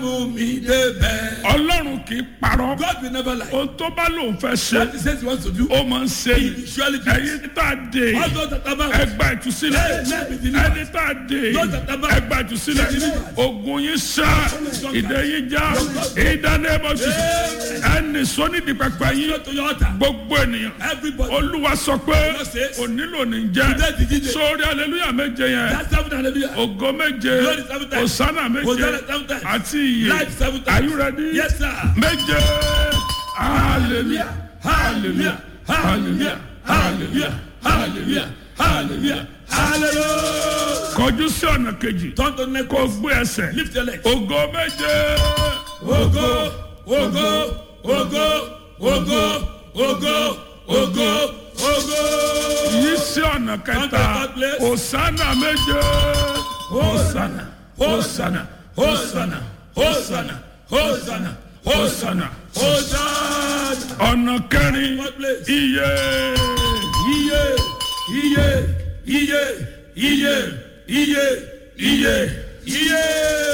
mú mi débẹ̀. ọlọ́run kì í parọ́ God will never lie. ohun tó bá lòun fẹ́ ṣe What he says he wants to do. ó máa ń ṣe He ni will surely do it. ẹ̀yin tá a dé All those that are bound. ẹgbà ìtúsílẹ̀ ẹni tá a dé ẹgbà ìtúsílẹ̀ ogun yín sá ìdè yín já ìdánimọ̀sí ẹni sọ́nídìí pẹpẹ yín Go to your altar. gbogbo ènìyàn Everybody. olúwa sọ pé onílò ní jẹ́ sórí aleluya méje yẹn That's seven hallelujah. ògo méje Glory seven times. osana méje Hosanna seven times. àti iye Life seven times. are you ready Yes, sir. méje hallelujah Hallelujah. Hallelujah. Hallelujah. Hallelujah. Hallelujah. Hallelujah. kọjú sí ọ̀nà kejì Turn to the next kó place. gbé ẹsẹ̀ Lift your legs. ògo méje Ogo, ogo, ogo, ogo, ogo, ogo, ogo. yí sí ọ̀nà kẹta osana méje osana osana osana osana Hosanna, osana Hosanna. ọ̀nà kẹrin iye Iye, iye, iye, iye, iye, iye, iye.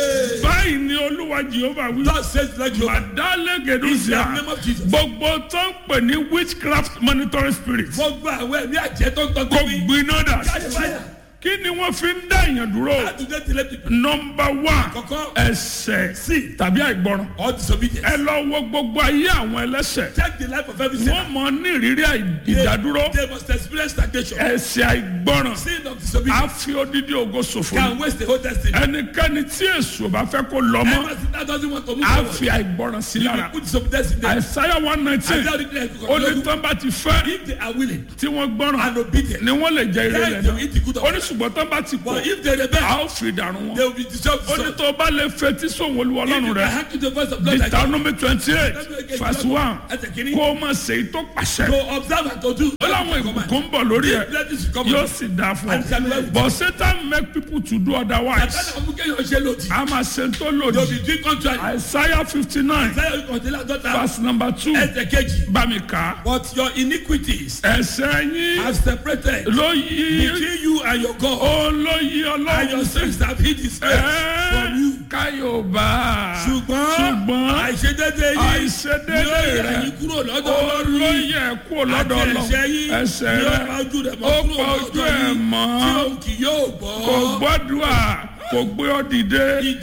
báyìí ni olúwa jehova wí. God says like you. Adalegedusia In the name of Jesus. gbogbo tó ń pè ní witchcraft monitoring spirit Gbogbo àwọn ẹ̀mí àjẹ́ tó ń tọ́ kò tó mi. gbiná dà Jáde fáyà. kí ni wọ́n fi ń dá èèyàn dúró Àtúndé tilẹ̀ ti nọmba one kọ̀kọ́. ẹsẹ̀ Sí. tàbí àìgbọràn All disobedience. ẹ lọ wo gbogbo ayé àwọn ẹlẹ́sẹ̀ Check the life of every sinner. wọ́n mọ ní ìrírí àì- ìdádúró They must experience stagnation. ẹsẹ̀ àìgbọràn Sin of á disobedience fi odidi ògo ṣòfò can ni. waste the whole destiny. ẹnikẹ́ni tí èso bá fẹ́ kó lọ mọ́ Ever since that doesn't want to move á forward. fi àìgbọràn sí You lára will put disobedience in them. àìsáyà one nineteen Isaiah already like ó ní tán bá ti fẹ́ If they are willing tí wọ́n gbọ́ràn and obedient, ni wọ́n lè jẹ ire then rẹ̀ they will náà eat the good of ó ní it. ṣùgbọ́n tán bá ti pọ̀ But if they rebel, a ó fi dànù they wọn will be dissolved. ó ní tó bá lè fetí sóhun olúwa If ọlọ́run you can rẹ̀ hearken to the voice of God like that, deuteronomy twenty eight verse one ẹsẹ̀ kìíní, kó o má ṣe èyí tó pàṣẹ to observe and to do. ó láwọn ìbùkún ń bọ̀ lórí ẹ̀ Blessings will come. yóò sì dáa fún And shall be well ọ with but satan make people to do otherwise Àtàlà ọmọ kéèyàn ṣe lòdì. a máa ṣe tó They will lòdì be doing contrary. isaiah fifty nine Isaiah kọ̀ọ̀tẹ́lá dọ́ta. verse number two Ẹsẹ̀ kejì. bá mi kà á But your iniquities ẹsẹ̀ yín have separated ló yí between you and your God. ó ló yí And ọlọ́run your sí. sins have hid his face from you. káyọ̀bá ṣùgbọ́n ṣùgbọ́n àìṣedédé yìí àìṣedédé ni ó yà rẹ̀ yín kúrò lọ́dọ̀ ó Ọlọ́run ló yìí. yẹ kó lọ́dọ̀ àti lọ ẹ̀ṣẹ̀ yín ẹsẹ̀ ni ó rẹ̀ pa ojú rẹ̀ ó mọ́ kúrò pa ojú lọ́dọ̀ ẹ̀ yín mọ́ tí òun kì yóò gbọ́. kò gbọ́dúà kò gbé ọ dìde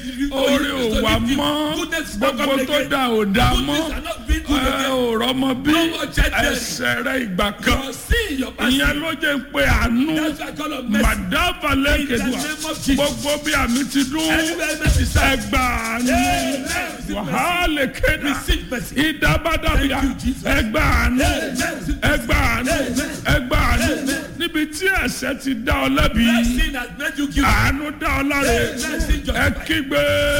orí ò wá mọ́ gbogbo tó dà ò dá mọ́ Goodness are not being good ẹ again. ò rọ́mọ bí No more judgment. ẹsẹ̀ rẹ̀ ìgbà kan Your sin, your past ìyẹn sin. ló jẹ́ pé àánú That's why I call on mercy. màdáfà In the lẹ́kẹ̀dùà name of Jesus. gbogbo bí àmì ti dún Anywhere mercy serves. ẹgbàánu Amen. wàhálà kéda Receive mercy. ìdábàdàbíà Thank you, Jesus. ẹgbàánu Amen. ẹgbàánu Amen. ẹgbàánu Amen. níbi tí ẹ̀ṣẹ̀ ti dá ọ lẹ́bi That sin has made you guilty. àánú dá ọ láre Amen. Sin ẹ justified. kígbe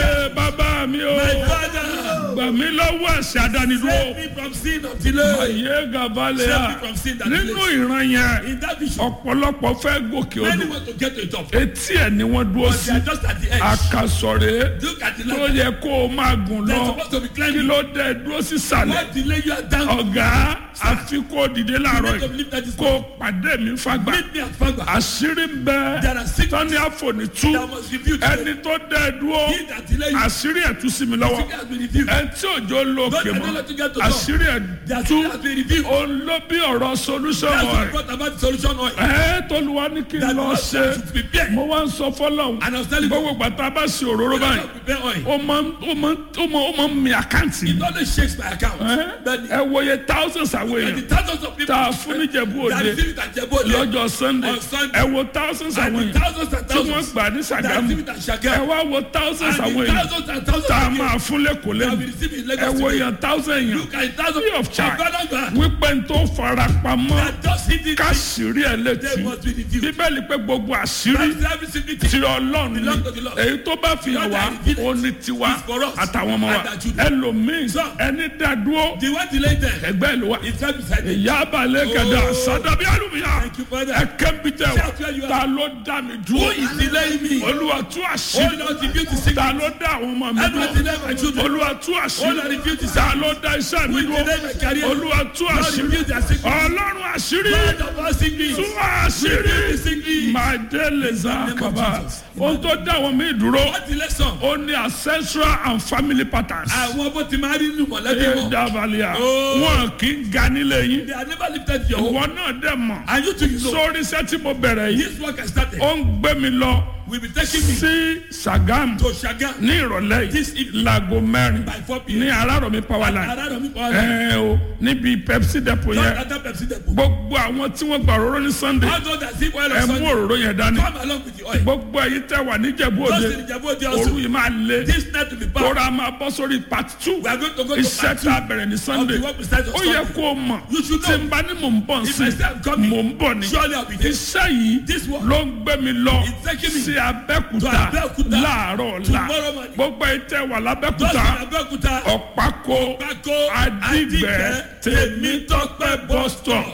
bàbá mi o My father, gbà mí lọ́wọ́ ẹ̀ṣẹ̀ àdánidúró save me from sin of delay. ayé gàbálẹ̀ Save à me from sin that nínú delays. ìran yẹn In that vision, ọ̀pọ̀lọpọ̀ fẹ́ gòkè many odò want to get to the top. etí ẹ̀ ni wọ́n dúró But sí they are just at the edge. àkàsọ̀rẹ́ Look at the tó ladder. yẹ kó o máa gùn They're lọ supposed to be kí climbing. ló dé dúró sísàlẹ̀ What delay you are down? ọ̀gá àfi kó o dìde láàárọ̀ You need to yìí believe that is kó o pàdé mi fagbá Meet me at Fagba. àṣírí ń bẹ There are six tọ́ni àfọ̀nìtú that must reveal to ẹni them. tó dé dúró He that delay you, àṣírí ẹ̀ tú sí mi lọ́wọ́ secret has been revealed. ẹni tí òjò lókè God mọ́ cannot let you get to top. àṣírí ẹ̀ Their tú secret has been revealed. òun ló bí ọ̀rọ̀ solution That's what rẹ̀ brought about the solution oil. ẹ̀ tolúwa ní kí n That lọ God ṣe should prepare. mo wá ń sọ fọlọ́hún And I was telling you, gbogbo gbàtà bá ṣe òróró báyìí God prepare oil. ó máa ń ó máa ń ó máa ó máa ń mi àkáǹtì It only shakes my account. But ẹ wòye thousands àwọn the èèyàn thousands of people tá a fún níjẹ̀bú that òde receive it at Jebode lọ́jọ́ sunday on Sunday. ẹ wo thousands and àwọn the èèyàn thousands and tí wọ́n thousands gbà ní that sàgámù receive it at ẹ Shagam. wá wo thousands And àwọn the èèyàn thousands and thousands tá a of máa people fún lẹ́kọ̀ọ́ that lẹ́nu will receive it in ẹ Lagos wo today. èèyàn thousand èèyàn Look at thousands free of charge God God wípé n tó fara pamọ́ that just hit it. káṣírí ẹ̀ They létí must be revealed. bíbélì pé gbogbo àṣírí That's every single thing. ti ọlọ́run ni Belong to the Lord. èyí tó bá fi hàn wá ó ní tiwa It's for us àtàwọn ọmọ wa and our children. ẹlòmíín So, ẹni dádúró The one delay them ẹgbẹ́ ìlú wa is It's right beside you. ìyá abalẹ̀ kẹ̀dá Oh. sadabi alumiya Thank you, Father. ẹ̀kẹ́ ń bi tẹ̀ Shout where you wá are. ta ló dá mi Who dúró is delaying me? olúwa tú Oh àṣírí Lord, reveal the secret. ta ló dá àwọn ọmọ mi Everyone dúró delay my children. olúwa tú Oh Lord, àṣírí reveal the ta secret. ló dá iṣẹ́ mi Who dúró delay my career? olúwa tú Lord, àṣírí reveal their secret. ọlọ́run àṣírí Lord of all secrets. tú àṣírí Reveal the secret. máa dé lè za name of kaba Jesus. ohun tó dá àwọn mi dúró What the lesson? ó ní ancestral and family patterns Àwọn bó ti máa rí nínú mọ̀lẹ́bí ẹ wọn. dábàlíà Oh. wọn kì í ga nílé yín They are never lifted your home. ìwọ náà dẹ̀ mọ̀ And you too, you know. sórí iṣẹ́ tí mo bẹ̀rẹ̀ yìí This work has started. ó ń gbé mi lọ Will be taking me sí Sàgámù to Shagan ní ìrọ̀lẹ́ This yìí evening. láago mẹ́rin by 4 p.m. ní Arárọ̀mí power line Around me, power line. ẹ o níbi Pepsi depot Not yẹn at that Pepsi depot. gbogbo àwọn tí wọ́n gba òróró ní Sunday All those that sip oil ẹ on mú Sunday, òróró yẹn dání come along with the oil. gbogbo èyí tẹ́ wà níjẹ̀bú Those òde in the Jabo, they òru also. yìí máa lé This night will be power. tóra máa bọ́ sórí part two We are going to go to iṣẹ́ part two tá a bẹ̀rẹ̀ ní Sunday of the work we started on ó yẹ Sunday. kó o mọ̀ You should tí know. n bá ní mò ń bọ̀ If sí I say I'm coming, mò ń bọ̀ ní surely I'll be there. iṣẹ́ yìí This work ló ń gbé mi lọ is taking me sí Abẹ́òkúta to Abẹ́òkúta láàárọ̀ ọ̀la tomorrow morning. gbogbo èyí tẹ́ wà Those lábẹ́òkúta in Abeokuta, ọ̀pákó Bako, Adigbe Tèmítọ́pẹ́ bus stop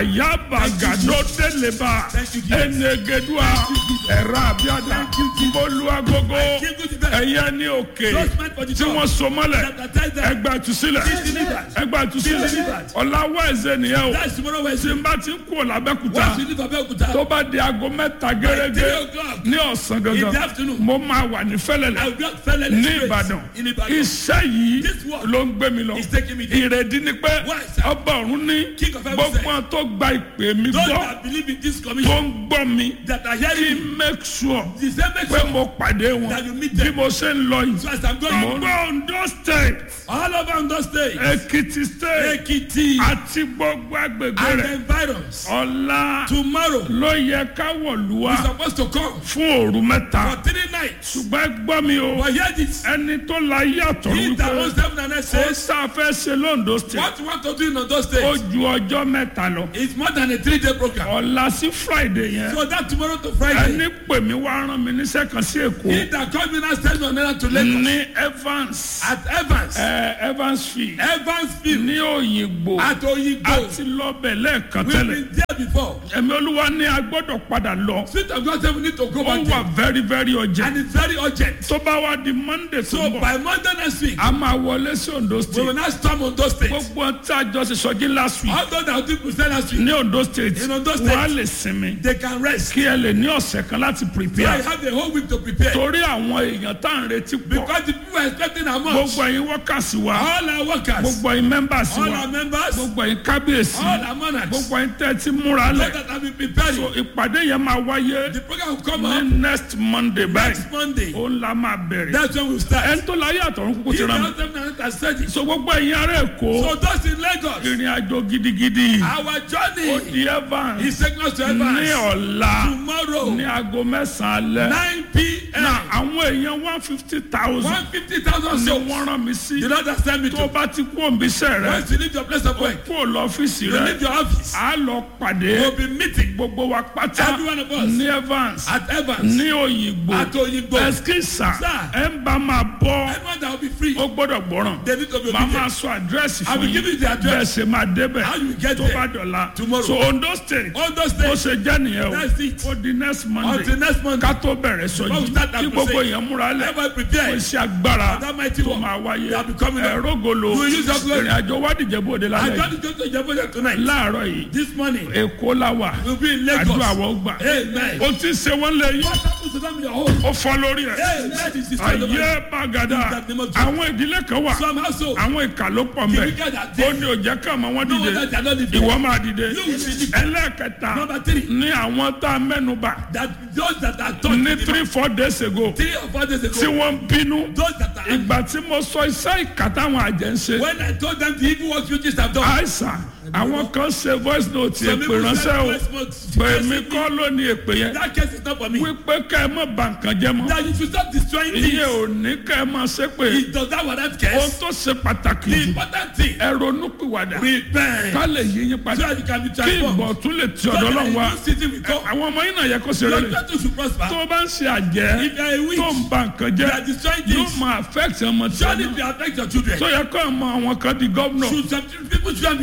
àyàbàgàdó délébà Thank you, Jesus. ẹnẹgẹdùà ẹ̀rọ àbíàdà bólúwàgógó Give you the best. ẹ̀yẹ ní òkè Those meant for the tí job. wọ́n so mọ́lẹ̀ Baptize them. ẹgbà ìtúsílẹ̀ Be delivered. ẹgbà ìtúsílẹ̀ Be delivered. ọ̀làwọ̀ ẹ̀zẹ̀ nìyẹn o That's tomorrow tí Wednesday. n bá ti ń kú ọ̀làbẹ́kúta Once you leave Abeokuta, tó bá di aago mẹ́ta gẹ́gẹ́ three o'clock ní ọ̀sán in the gangan afternoon, mo máa wà ní I fẹ́lẹ́lẹ̀ will just fell in ní straight Ìbàdàn in Ibadan. iṣẹ́ yìí This work ló ń gbé mi lọ is taking me there. ìrèdí ni pé Why, sir? ọba ọ̀run ní King of heaven gbogbo said, àwọn tó gba ìpè mi Those gbọ́ that believe in this tó commission, ń gbọ́ mi that are kí hearing n make sure the same pé message mo pàdé wọn that you meet bí them. mo ṣe ń lọ yìí So as I'm going, gbogbo Ondo state all over Ondo State, Èkìtì state Ekiti, àti gbogbo agbègbè and the rẹ̀ environs, ọ̀la tomorrow, ló yẹ ká wọ̀lú wa we're supposed to come fún òru mẹ́ta for three nights. ṣùgbọ́n ẹ gbọ́ mi o But hear this. ẹni tó la yàtọ̀ He that wípé owns heaven and earth ó says, sáfẹ́ ṣe lóńdó state what you want to do in Ondo ó State ju ọjọ́ mẹ́ta lọ is more than a three-day program. ọ̀la sí friday yẹn So that tomorrow to Friday, ẹni pè mí wá rán mi níṣẹ́ kan sí èkó he that called me now send me on errand to Lagos ní evans at Evans, ẹ evansfield Evansville, ní òyìnbó at Oyigbo. àti lọ́bẹ̀ lẹ́ẹ̀kan We've tẹ́lẹ̀ been there before. ẹ̀mí olúwa ní a gbọ́dọ̀ padà lọ Spirit of God said we need to go ó back wà there. very very urgent And it's very urgent. tó bá wá di monday tó So ń bọ̀ by Monday next week, a máa wọlé sí ondo we state will now storm Ondo State. gbogbo tí a jọ ṣe sọjí last week All those that did Christian last week, ní ondo state In Ondo State. wọ́n á lè sinmi they can rest. kí ẹ lè ní ọ̀sẹ̀ kan láti So I prepare have the whole week to prepare. torí àwọn èèyàn tá à ń retí pọ̀ Because the people are expecting a month. gbogbo ẹ̀yin workers wa All our workers, gbogbo ẹ̀yin members all wa our members, gbogbo ẹ̀yin kábíyèsí all our monarchs, gbogbo ẹ̀yin tẹ́ ẹ ti múra those lẹ̀ that have been preparing. so ìpàdé yẹn máa wáyé The program will come ní up next monday báyìí next Monday. ó ń la máa bẹ̀rẹ̀ That's when we start. ẹni tó láyé àtọ̀run kúkú If ti you rán mi have them now, that's ready. so gbogbo ẹ̀yin ará èkó So those in Lagos, ìrìn àjò gidigidi our ó journey di evans is taking us to ní Evans ọ̀la tomorrow, ní aago mẹ́sàn-án alẹ́ 9 p.m. na àwọn èèyàn one fifty thousand 150,000 ni souls. wọ́n rán mi sí The Lord has sent me tó to. bá ti kú òǹbíṣẹ́ rẹ Once you leave your place of work, kó lọ́fíìsì you rẹ leave your office, á lọ pàdé you'll be meeting gbogbo wa pátá Every one of us. ní evans at Evans, ní òyìnbó at Oyigbo. ẹskísà Sir. ẹ ń bá máa bọ́ Everyone that will be free, ó gbọ́dọ̀ gbọ́ràn they need to be màá máa obedient. sọ àdírẹ́sì I fún will yín give you the bẹ́ẹ̀ address. ṣe máa débẹ̀ How you get tó bá there dọ̀la tomorrow. so ondo state All those bó days ṣe jẹ́ nìyẹn o That's it. ó di next monday until next Monday. ká tó bẹ̀rẹ̀ Before sọjí we start that kí gbogbo crusade, èèyàn múra lẹ̀ Everyone kó prepare. iṣẹ́ agbára That mighty tó work. máa wáyé They are becoming up. ẹ̀rọ golo You will use your glory. ìrìn àjò wádìí bòde I lálẹ́ got to go to Jehovah tonight. láàárọ̀ yìí This morning, èkó la wà we'll be in Lagos. àdúrà wọ́n gbà Amen. ó ti ṣe wọ́n lé yín What happens to them in your home? ó fọ́ lórí ẹ̀ Amen. This is the ayé bàgàdà In the name of Jesus. àwọn ìdílé kan wà Some household, àwọn ìkà ló pọ̀ the mbẹ́ wicked are ó dead. ní òjẹ́ ká àmọ́ wọn No dìde wonder they are not living. ìwọ máa dìde You will be lifted. ẹlẹ́ẹ̀kẹta Number three, ní àwọn tá a mẹ́nuba that those that are taught ní in the three four days ago three or four days tí ago, wọ́n ń bínú those that are ìgbà tí mo sọ iṣẹ́ ìkà táwọn àjẹ́ ń ṣe when I told them the evil works witches have done. àìsàn àwọn kan ṣe voice note Some èpè people ránṣẹ́ said, o "First month, pèmí first kọ́ ló ní èpè yẹn That case is not for me. wípé ká ẹ má bà nǹkan jẹ́ mọ́ That you should stop destroying iye things. ò ní ká ẹ máa ṣe pé It does that warrant ohun case. tó ṣe pàtàkì The jù important thing, ẹ ronú pìwàdà repent. ká lè yí yín So padà that you can be kí transformed. ìbọ̀ tún lè ti So ọ̀dọ̀ that Ọlọ́run wá in this city we come. àwọn ọmọ yín náà yẹ kó ṣe Your rere children should prosper. tó o bá ń ṣe àjẹ́ If you are a witch, tó ń ba nǹkan you jẹ́ are destroying yóò things. máa affect ọmọ tí Surely wọn it will affect your children. tó yẹ kó ọmọ àwọn kan di gọ́vnọ̀ Should some people should be kó ọmọ God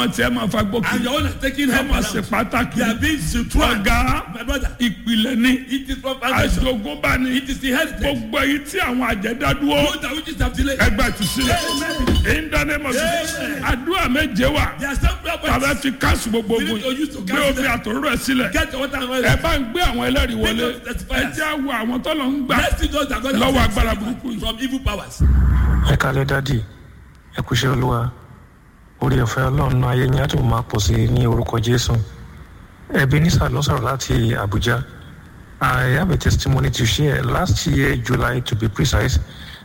ọmọ tiẹ̀ máa fa And gbókè your own are taking help ọmọ ṣe around. pàtàkì They are being situated. ọ̀gá My brother, ìpìlẹ̀ ní it is from foundation. àjogúnbá ní It is the heritage. gbogbo èyí tí àwọn àjẹdádúró Those that which is have delayed. ẹgbẹ́ ìtúsílẹ̀ Amen. ìdánimọ̀ Amen. àdúrà méje wà There are some prayer tàbí points. fi káàsì gbogbo We ogun need to use to gbé cancel omi them. àtòrò ẹ̀ sílẹ̀ Get your water and oil. ẹ bá ń gbé àwọn ẹlẹ́rìí wọlé Bring up the testifiers. ẹ jẹ́ àwọ àwọn tọ́lọ̀ ń gbà Let's see those that God lọ́wọ́ has agbára set burúkú yìí. from evil powers. ẹ kálẹ̀ dádì ẹ kúṣẹ́ olúwa orí ọ̀fẹ́ ọlọ́run náà ayé yín á tún máa pọ̀ sí i ní orúkọ jésù ẹbí nísà ló sọ̀rọ̀ láti àbújá i have a testimony to share last year july to be precise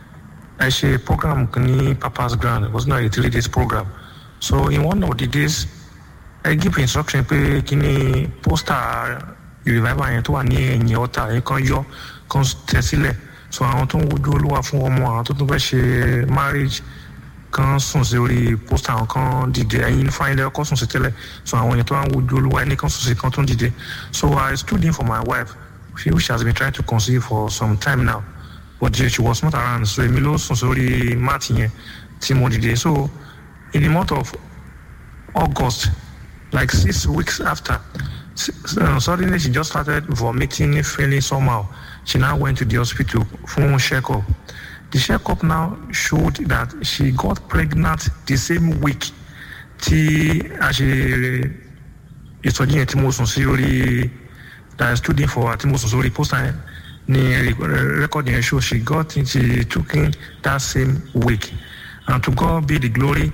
ẹ ṣe program kan ní papa's grand it was not a three days program so in one of the days ẹ give instruction pé kí ni pósítà revival yẹn tó wà ní ẹ̀yìn ọ̀tà yẹn kan yọ kan tẹ̀ sílẹ̀ so àwọn tó ń wojú olúwa fún ọmọ àwọn tó tún fẹ́ ṣe marriage kan sùn sí orí pósítà àwọn kan dìde ẹ̀yin fáyínlẹ̀ ọkọ̀ sùn sí tẹ́lẹ̀ so àwọn èèyàn tó wà ń wojú olúwa ẹni kan sùn sí kan tó ń dìde so I stood in for my wife she which has been trying to conceive for some time now but she was not around so èmi ló sùn sórí máàtì yẹn tí mo dìde so in the month of August, like six weeks after, s- uh, suddenly she just started vomiting, feeling somehow. She now went to the hospital for a checkup. The checkup now showed that she got pregnant the same week. Tí a ṣe ìtọ́jú yẹn tí mo sùn sí orí that I stood in for tí mo sùn sórí pósítà yẹn ni record yẹn show she got it she took in that same week and to God be the glory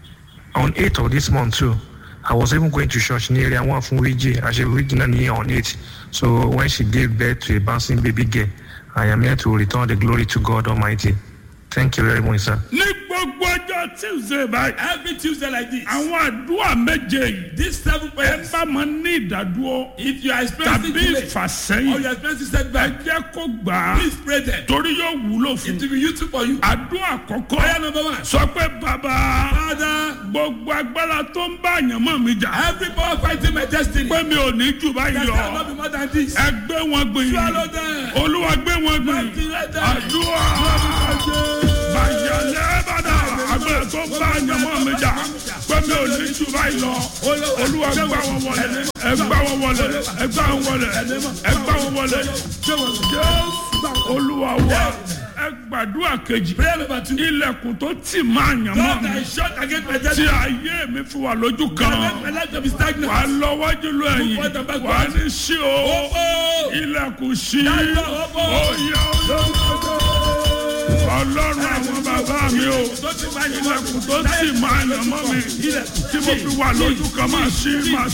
on 8th of this month too i was even going to church ní area one fún wíjì àṣẹ wíjì náà ní on 8 so when she gave birth to a bouncing baby girl i am here to return the glory to god almighty thank you very much sir. ní gbogbo ọjọ́ tuesday báyìí Every Tuesday like this. àwọn àdúrà méje yìí These seven ẹ prayers. bá máa ní ìdádúró If you are experiencing tàbí delay or ìfàsẹ́yìn you are experiencing ẹ setback, jẹ́ kó gbà á please pray them. torí yóò wúlò fún It will be useful for you. àdúrà àkọ́kọ́ Prayer number one. sọ pé bàbá Father, gbogbo agbára tó ń bá àyànmọ́ mi jà every power fighting my destiny. pé mi ò ní jù báyìí That lọ cannot be more than this. ẹ gbé wọn gbìn Swallow them. olúwa gbé wọn gbìn Activate them. àdúrà bàyàlẹ́ bàdà agbára tó ń bá àyànmọ́ mi jà pé mi ò ní jù báyìí lọ olúwa gbá wọn wọlé ẹ gbá wọn wọlé ẹ gbá wọn wọlé ẹ gbá wọn wọlé jésù olúwa wa ẹ gbàdúrà kejì Prayer number two. ilẹ̀kùn tó tì máa yàn mọ́ God mi that is shut against my tí destiny. ayé mi fi wà lójú God kan make my life to be wà á stagnant. lọ wájú lọ ẹ̀yìn wà á ní sí o Oh, ilẹ̀kùn sí Dájọ́ ọ̀pọ̀. oyè ọlọ́run àwọn bàbá mi o ilẹ̀kùn tó tì máa yàn mọ́ mi tí mo fi wà lójú kan máa sí máa